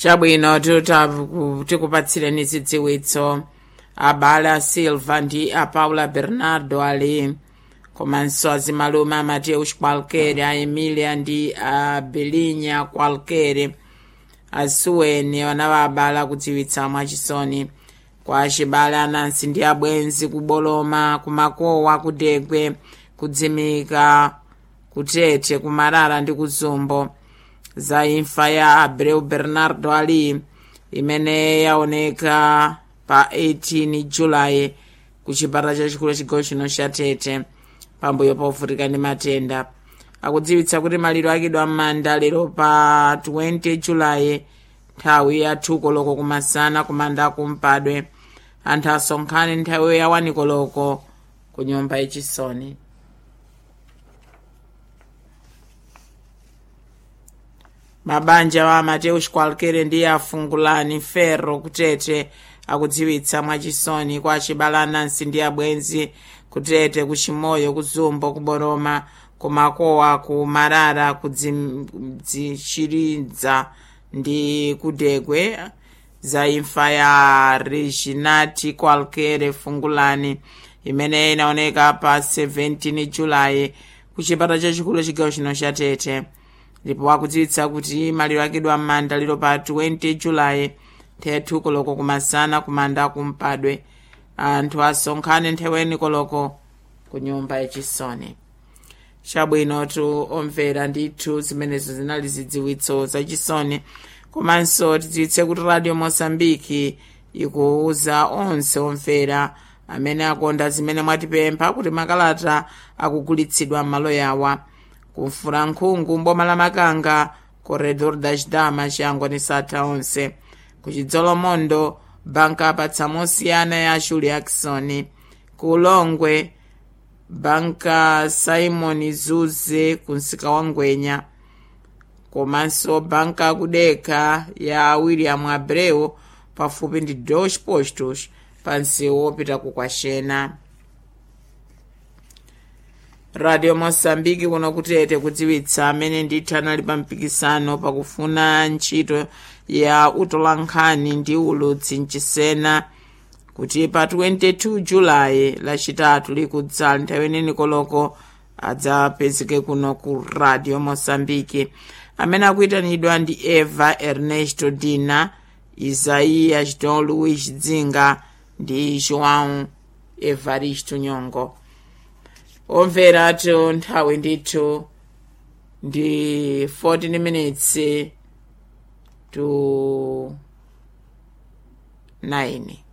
chabwino tikupatsireni zidziwitso abala silva ndi a paula bernardo ali komanso azimalume a mateus qualquer a emilia ndi a belinya qualquer asuweni anawabala kudziwitsa mwachisoni kwa acibale anansi ndi abwenzi kuboloma kumakowa kudegwe kudzimika kutete kumarara ndi kuzumbo za imfa ya abreu bernardo ali imene yaoneka pa 18 julayi ku chipatala chachikulu chigawo chino cha tete pambuyo povutika ndi matenda akudziwitsa kuti maliro akidwa m'manda lero pa 20 julayi nthawi ya thukoloko kumasana kumanda kumpadwe anthu asonkhane nthawi ya wanikoloko ku nyumba yachisoni mabanja wa mateus qualquer ndi afungulani ferro kutete akudziwitsa mwachisoni kwa acibale anansi ndi abwenzi kutete kuchimoyo kuzumbo kuboroma kumakowa ku marara kudzichiridza ndi kudegwe za imfa ya reginati qualquer fungulani imene inaoneka pa 17 julayi ku chipatala chachikulu chigawo chino cha tete ndipo akudziwitsa kuti maliro akidwa m'manda lero pa 20 julayi nthawi koloko kumasana kumanda kumpadwe anthu asonkhane nthawi koloko ku nyumba yachisoni chabwinotu omvera ndithu zimenezo zinali zidziwitso zachisoni komanso tidziwitse kuti radio mosambiki ikuwuza onse omvera amene akonda zimene mwatipempha kuti makalata akugulitsidwa m'malo yawa kumfura nkhungu mboma la makanga corredor da chidama chiyangwa ni satha onse kuchidzolomondo banka apatsa mosiyana ya shuli jackson ku ulongwe banka simon zuze ku msika wa ngwenya komanso banka kudekha ya william abreu pafupi ndi dos postos pa msewu wopita ku kwashena radio mosambiki kuno kutete kudziwitsa amene ndithu anali pa mpikisano pakufuna ntchito ya utolankhani ndi ulutsi mchisena kuti pa 22 julayi lachitatu likudza nthawi ineni koloko adzapezeke kuno ku radio mosambiki amene akuyitanidwa ndi eva ernesto dina isaias don luis dzinga ndi joão evaristo nyongo omvera atu nthawi ndithu ndi 14 minutes to 9